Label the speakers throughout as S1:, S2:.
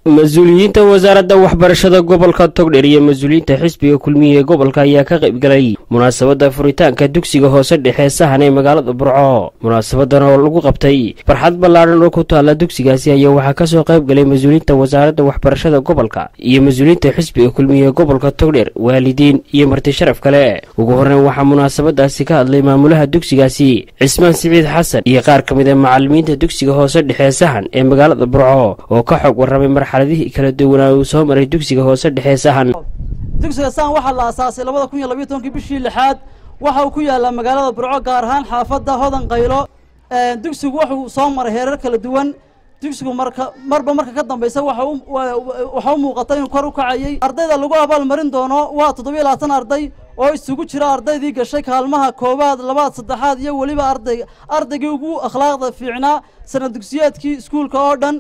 S1: mas-uuliyiinta wasaaradda waxbarashada gobolka togdher iyo mas-uuliyiinta xisbiga kulmiya ee gobolka ayaa ka qaybgalay munaasabadda furitaanka dugsiga hoose dhexe sahan ee magaalada burco munaasabadan oo lagu qabtay barxad ballaadhan oo ku taalla dugsigaasi ayaa waxaa kasoo qayb galay mas-uuliyiinta wasaaradda waxbarashada gobolka iyo mas-uuliyiinta xisbiga kulmiya ee gobolka togdher waalidiin iyo marti sharaf kale ugu horreyn waxaa munaasabadaasi ka hadlay maamulaha dugsigaasi cismaan siciid xasan iyo qaar ka mid a macalimiinta dugsiga hoose dhexe sahan ee magaalada burco oo ka xog warramay marxaladihii kala duwanaa uu soo maray dugsiga hoose dhexe sahan
S2: dugsiga sahan waxaa la aasaasay labada kun iyo labiyo tobankii bishii lixaad waxa uu ku yaalaa magaalada burco gaar ahaan xaafadda hodan qaylo dugsigu wuxuu soo maray heerar kala duwan dugsigu marka marba marka ka dambaysa waxa u muuqata inuu kor u kacayay ardayda lagu abaalmarin doono waa toddobiyo labaatan arday oo isugu jira ardaydii gashay kaalmaha koowaad labaad saddexaad iyo weliba arday ardaygii ugu akhlaaqda fiicnaa sanad dugsiyeedkii iskuulka oo dhan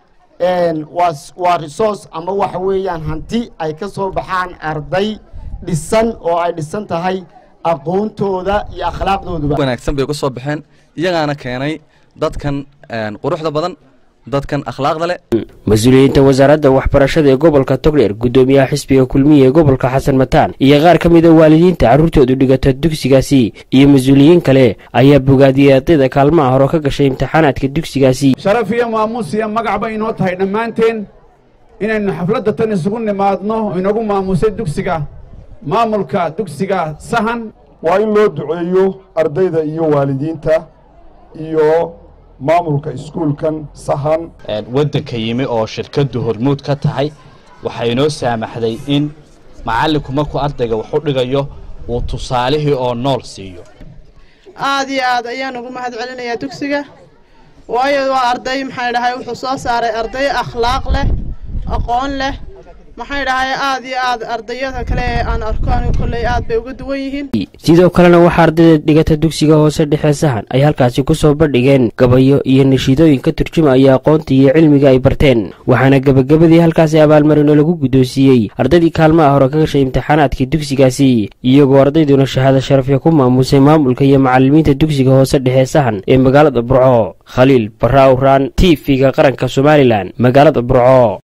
S3: waa resource ama waxa weeyaan hanti ay ka soo baxaan arday dhisan oo ay dhisan tahay aqoontooda iyo akhlaaqdooduba
S4: wanaagsan bay ku soo baxeen iyagaana keenay dadkan quruxda badan dadkan akhlaaqda leh
S1: mas-uuliyiinta wasaaradda waxbarashada ee gobolka togdheer guddoomiyaha xisbiga kulmiya ee gobolka xasan mataan iyo qaar ka mid a waalidiinta carruurtoodu dhigata dugsigaasi iyo mas-uuliyiin kale ayaa bogaadiyey ardayda kaalmaha hore ka gashay imtixaanaadka dugsigaasi
S5: sharaf iyo maamuus iyo magac bay inoo tahay dhammaanteen inaynu xafladda tan isugu nimaadno inagu maamuusay dugsiga maamulka dugsiga sahan
S6: waa in loo duceeyo ardayda iyo waalidiinta iyo maamulka iskuulkan sahan
S7: waddanka yimi oo shirkaddu hormuud ka tahay waxay inoo saamaxday in macallinku markuu ardayga wax u dhigayo uu tusaalihii oo nool siiyo
S8: aad iyo aad ayaan ugu mahad celinayaa dugsiga waayo waa arday maxay dhahay wuxuu soo saaray arday akhlaaq leh aqoon leh maxay dhahay aad iyo aad ardayada kale ee aan arko anigu kolley aad bay uga duwan yihiin
S1: sidoo kalena waxaa ardayda dhigata dugsiga hoose dhexe sahan ay halkaasi ku soo bandhigeen gabayo iyo nashiidooyin ka turjumaya aqoonta iyo cilmiga ay barteen waxaana gebagabadii halkaasi abaalmarino lagu guddoonsiiyey ardaydii kaalmaha hore ka gashay imtixaanaadkii dugsigaasi iyagoo ardayduna shahaado sharafya ku maamusay maamulka iyo macalimiinta dugsiga hoose dhexe sahan ee magaalada burco khaliil barra awraan t v-ga qaranka somalilan magaalada burco